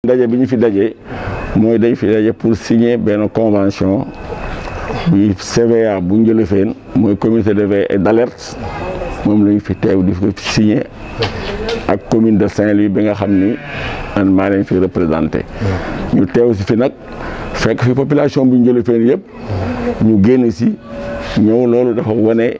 daje bi ñu fi daje mooy dañ fi daje pour signer benn convention bi CVA bu Njëlëfeen mooy comité de veille et d'alerte moom lañu fi teew di ko signer ak commune de Saint-Louis bi nga xam ni man maa leen fi représenté ñu teew si fi nag fekk fi population bu Njëlëfeen yëpp ñu génn si ñëw loolu dafa wane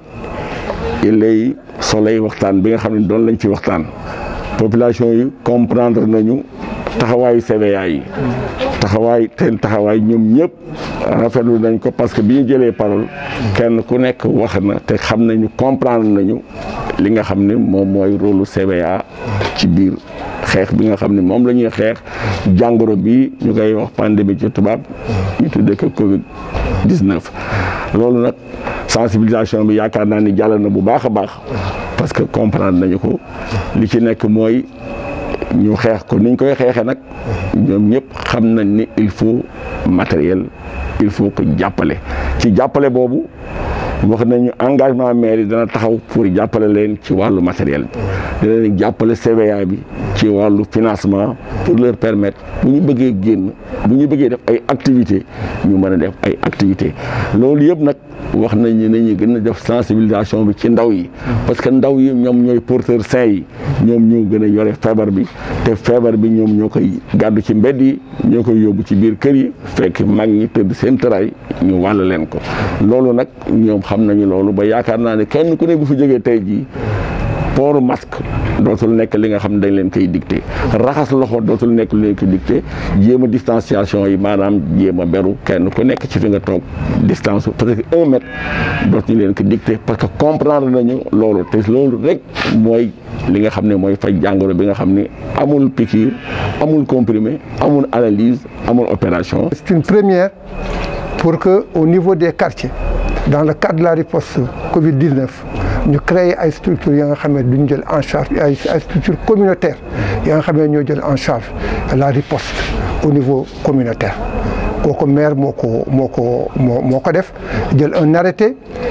lay soleil waxtaan bi nga xam ne doon lañ fi waxtaan population yi comprendre nañu taxawaayu CVA yi taxawaay seen taxawaay ñoom ñëpp rafetlu nañ ko parce que bi ñu jëlee parole kenn ku nekk wax na te xam nañu comprendre nañu li nga xam ne moom mooy rôle CVA ci biir xeex bi nga xam ne moom la ñuy xeex jàngoro bi ñu koy wax pandémie ci tubaab ñu tuddee ko Covid 19. loolu nag sensibilisation bi yaakaar naa ni jàll na bu baax a baax parce que comprendre nañu ko li ci nekk mooy ñu xeex ko niñ koy xeexee nag ñoom ñëpp xam nañ ni il faut matériel il faut que jàppale ci jàppale boobu wax nañu engagement maire yi dana taxaw pour jàppale leen ci wàllu matériel bi dina leen jàppale CVA bi ci wàllu financement pour leur permettre bu ñu bëggee génn bu ñu bëggee def ay activités ñu mën a def ay activités loolu yëpp nag wax nañ ne nañu gën a def sensibilisation bi ci ndaw yi parce que ndaw yi ñoom ñooy porteurs sains yi ñoom ñoo gën a yore feebar bi te feebar bi ñoom ñoo koy gàddu ci mbedd yi ñoo koy yóbbu ci biir kër yi fekk mag ñi tëdd seen tëraay ñu wàll leen ko loolu nag ñoom xam nañu loolu ba yaakaar naa ne kenn ku ne bu fi jógee tey jii port masque dootul nekk li nga xam ne dañ leen koy dicté raxas loxo dootul nekk li leen koy dicté jéem a distanciation yi maanaam jéem a beru kenn ku nekk ci fi nga toog distance peut-être un mètre dootuñu leen ko dicté parce que comprendre nañu loolu te loolu rek mooy li nga xam ne mooy faj jàngoro bi nga xam ne amul piqûre amul comprimé amul analyse amul opération. C'est une première pour que au niveau des quartiers dans le cadre de la riposte Covid-19 ñu créer ay structures yi nga xam ne duñ jël en charge ay ay structures communautaires yi nga xam ne ñoo jël en charge la riposte au niveau communautaire kooku maire moo ko moo ko moo moo ko def jël un arrêté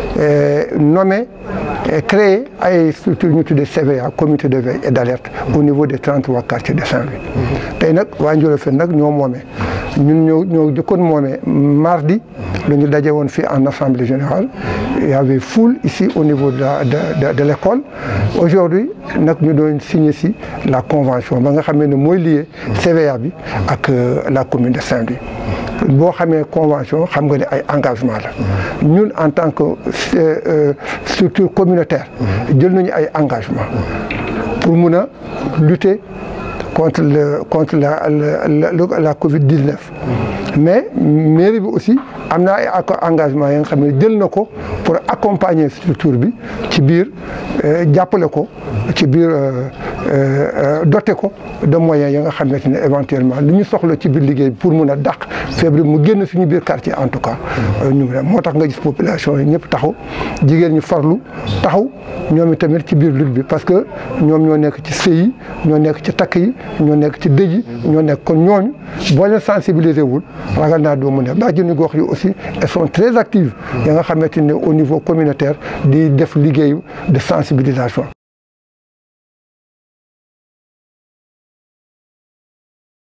nommé créer ay structures ñu tuddee CVA comité de veille et d'alerte au niveau des 33 quartiers de Saint-Louis tey nag waa Ndiolofène nag ñoo moomee ñun ñoo ñoo jëkkoon moomee mardi la ñu daje woon fii en assemblée générale il y avait foule ici au niveau de la de de, de l'école aujourd'hui nag ñu doon signer si la convention ba nga xamee ne mooy lié CVA bi ak la commune de Saint-Louis boo xamee convention xam nga ne ay engagement la ñun en tant que euh, structure communautaire jël nañu ay engagement pour mun a lutter contre le contre la la la, la Covid-19 mais mairie bi aussi am na ay engagement yi nga xam ne jël na ko pour accompagner structure bi ci biir jàppale ko ci biir doter ko de moyens yi nga xamante ne éventuellement li ñu soxla ci biir liggéey bi pour mun a dàq feebar mu génn suñu biir quartier en tout cas. ñu moo tax nga gis population yi ñëpp taxaw jigéen ñi farlu taxaw ñoom itamit ci biir lutte bi parce que ñoom ñoo nekk ci sëy yi ñoo nekk ci takk yi ñoo nekk ci dëj yi ñoo nekk kon ñooñu boo leen sensibiliser wul ragal naa doo mun a bàjjenu gox yi aussi elles sont très actives ya nga xamante ne au niveau communautaire di def liggéey de sensibilisation